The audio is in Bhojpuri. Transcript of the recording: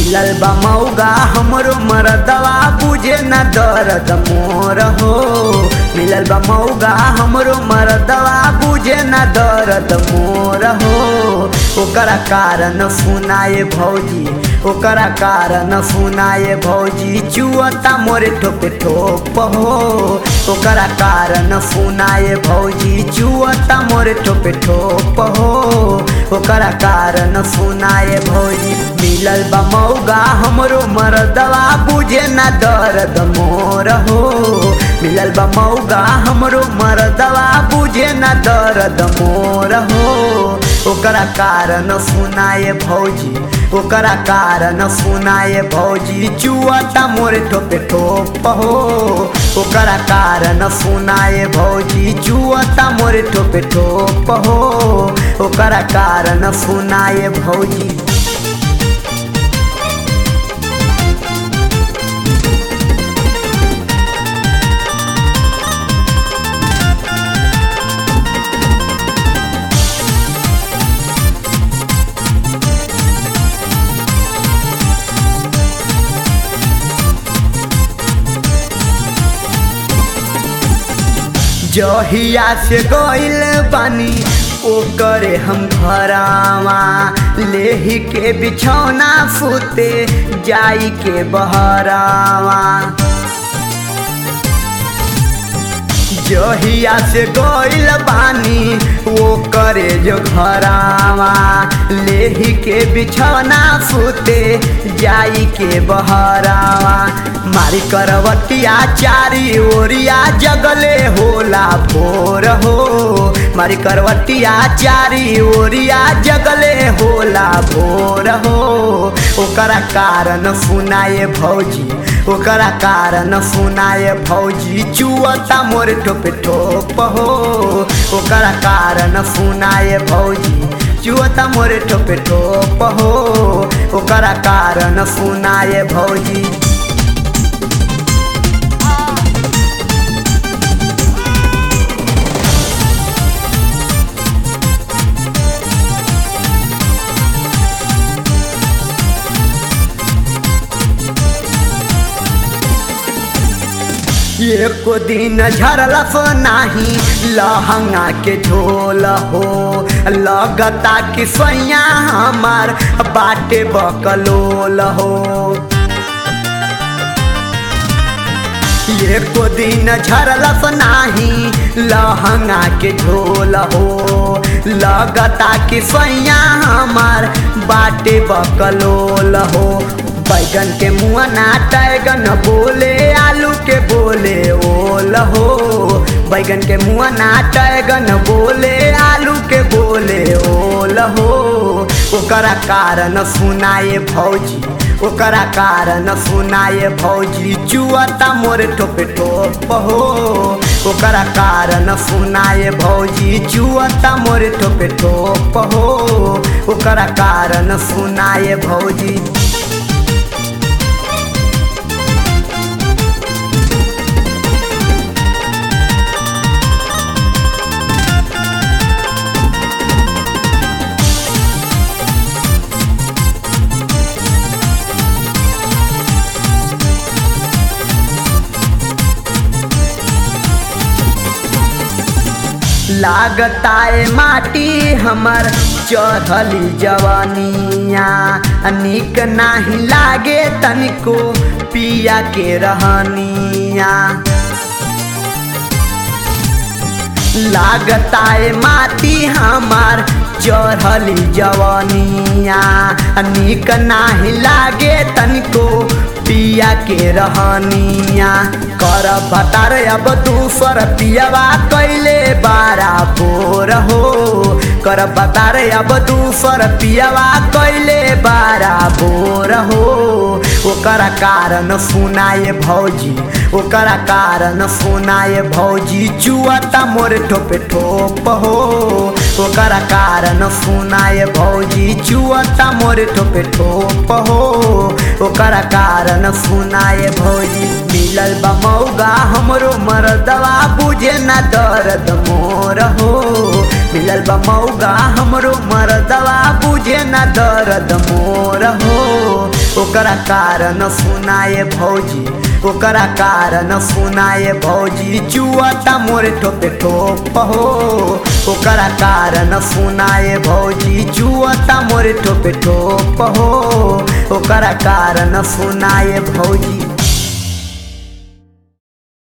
मिलल बा मौगा हमरो मरदवा बुझे न दर्द मोर हो मिलल बा मौगा हमरो मरदवा बुझे न दर्द मोर हो ओकरा कारण सुनाए भौजी ओकरा कारण सुनाए भौजी चुअता मोरे ठोपे ठोप हो ओकरा कारण सुनाए भौजी चुअता मोरे ठोपे ठोप हो ओकरा कारण सुनाए भौजी मिलल बा मौगा हमरो मरदवा बुझे न दर्द मोर हो मिलल बा मौगा हमरो मरदवा बुझे न दर्द मोर हो ओकरा कारण सुनाए भौजी ओकरा कारण सुनाए भौजी चुअता मोरे ठोपे ठोप हो ओकरा कारण सुनाए भौजी चुअता मोरे ठोपे ठोप हो ओकरा कारण सुनाए भौजी जहिया से गइल बानी ओकरे हम घरावा लेही के बिछौना फूते जाई के बहरावा जहिया से गइल बानी वो करे जो घरावा लेही के बिछौना फूते जाई के बहरावा मारी करवटिया चारी ओरिया जगले होला भोर हो मारी करवटिया चारी ओरिया जगले होला भोर हो ओकरा कारण सुनाए भौजी ओकरा कारण सुनाए भौजी चुअता मोर ठोपे ठोप हो ओकरा कारण सुनाए भौजी चुअता मोरे ठोपे ठोप हो ओकरा कारण सुनाए भौजी एको दिन झरलफ नाही लहंगा के झोल हो लगता कि सैया हमार बाटे बकलोल हो एको दिन झरलफ नाही लहंगा के झोल हो लगता कि सैया हमार बाटे बकलोल हो बैगन के मुआ ना टैगन बोले आलू के बोले ओल हो बैगन के मुआ ना टैगन बोले आलू के बोले ओल हो ओकरा कारण सुनाए भौजी ओकरा कारण सुनाए भौजी चुअता मोरे ठोपे ठोप हो ओकरा कारण सुनाए भौजी चुअता मोरे ठोपे ठोप हो ओकरा कारण सुनाए भौजी लागताए माटी हमर चढ़ली जवानिया निक नाही लागे तनिको पिया के रहनिया लागताए माटी हमार चढ़ली जवानिया निक नाही लागे तनिको पिया के रहनिया कर भतार अब दूसर पियावा कैले बारा बोर हो कर भतार अब दूसर पियावा कैले बारा बोर हो ओकरा कारण सुनाए भौजी ओकरा कारण सुनाए भौजी चुअता मोरे ठोपे ठोप हो ओकरा कारण सुनाए भौजी चुअता मोरे ठोपे ठोप हो ओकरा कारण सुनाए भौजी मिलल बा मौगा हमरो मरदवा बुझे ना दर्द मोर हो मिलल बा मौगा हमरो मरदवा बुझे ना दर्द मोर हो ओकरा कारण सुनाए भौजी ओकरा कारण सुनाए भौजी चुआता मोरे ठोपे ठोप हो ओकरा कारण सुनाए भौजी चुआता मोरे ठोपे ठोप हो ओकरा कारण सुनाए भौजी